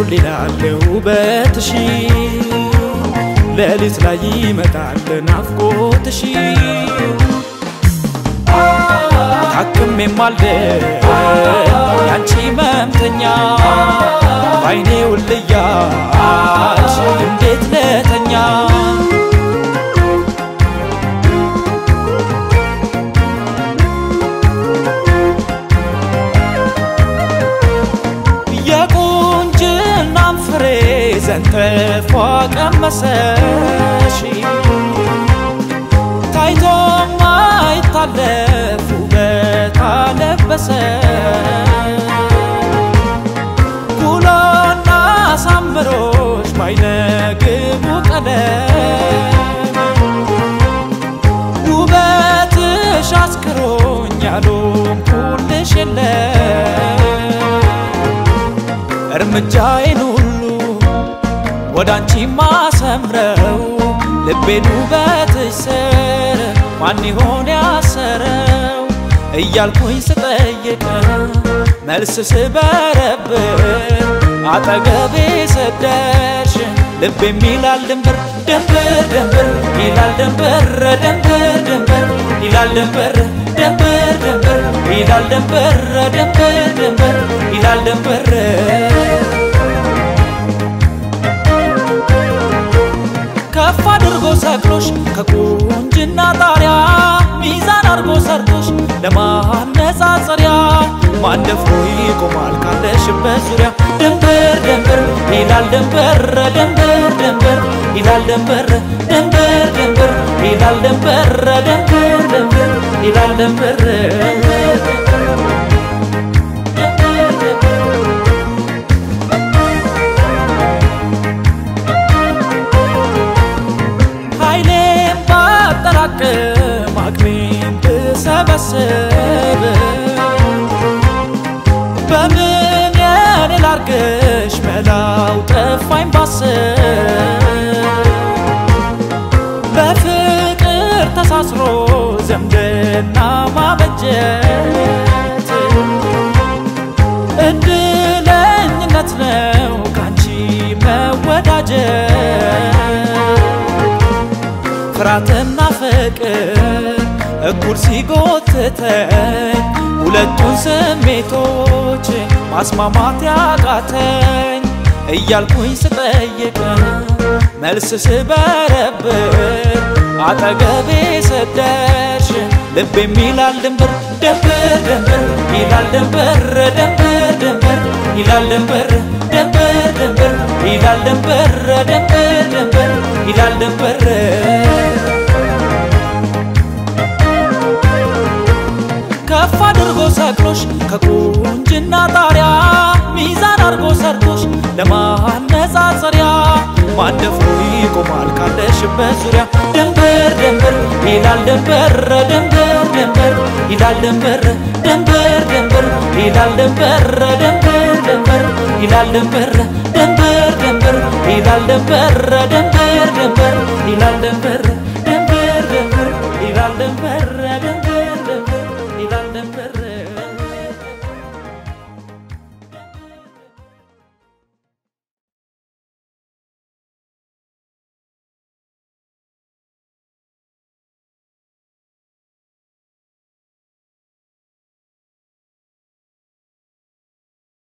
ሌላለ ውበትሽ ሌሊት ላይ ይመጣል ናፍቆትሽ ታክም የማልደር ያንቺ መምተኛ ባይኔ ውልያች እንዴት ለተኛ የቁንጅናም ፍሬ ዘንተፏ ቀመሰሽ ታይቶ ማይታለፍ ውበት አለበሰ ኩሎና ሳምሮች ማይነግቡ ቀለም ውበትሽ አስክሮኝ ያልሆንኩልሽ የለም እርምጃዬን ሁሉ ወደ አንቺ ማሰምረው ልቤን ውበትሽ ስር ማን ይሆን ያሰረው እያልኩኝ ስጠይቅ መልስ ስበረብር አጠገቤ ሰደርሽ ልብ የሚላል ድንበር ድንበር ድንበር ይላል ድንበር ድንበር ድንበር ይላል ድንበር ድንበር ድንበር ይላል ድንበር ድንበር ድንበር ይላል ድንበር ከፍ አድርጎ ሰቅሎሽ ከቁንጅና ጣሪያ ሚዛን አድርጎ ሰርቶሽ ለማነጻጸሪያ ማን ደፍሮ ይቆማል ካለሽበት ዙሪያ ድንበር ድንበር ይላል ድንበር ድንበር ድንበር ይላል ድንበር ድንበር ድንበር ይላል ድንበር ድንበር ድንበር ይላል ድንበር ኃይሌን ባጠራቅም አቅሜን ብሰበስብ በምን የኔ ላርግሽ መላው ጠፋኝ ባስብ በፍቅር ተሳስሮ ዘምድና ማበጀት እድለኝነት ነው ካንቺ መወዳጀት ፍርሃትና ፍቅር እኩል ሲጎትተኝ ሁለቱን ስሜቶች ማስማማት ያቃተኝ እያልኩኝ ስጠይቅ መልስ ስበረብር አጠገቤ ሰደርሽ ልብ የሚላል ድንበር ድንበር ድንበር ይላል ድንበር ድንበር ድንበር ይላል ድንበር ድንበር ድንበር ይላል ድንበር ድንበር ድንበር ይላል ድንበር ከፍ አድርጎ ሰቅሎሽ ከቁንጅና ጣሪያ ሚዛን አድርጎ ሰርቶሽ ለማነጻጸሪያ ማን ደፍሮ ይቆማል ካለሽበት ዙሪያ ድንበር ድንበር ይላል ድንበር ድንበር ድንበር ይላል ድንበር ድንበር ድንበር ይላል ድንበር ድንበር ድንበር ይላል ድንበር ድንበር ድንበር ይላል ድንበር ድንበር ድንበር ይላል ድንበር ድንበር ድንበር ይላል ድንበር ድንበር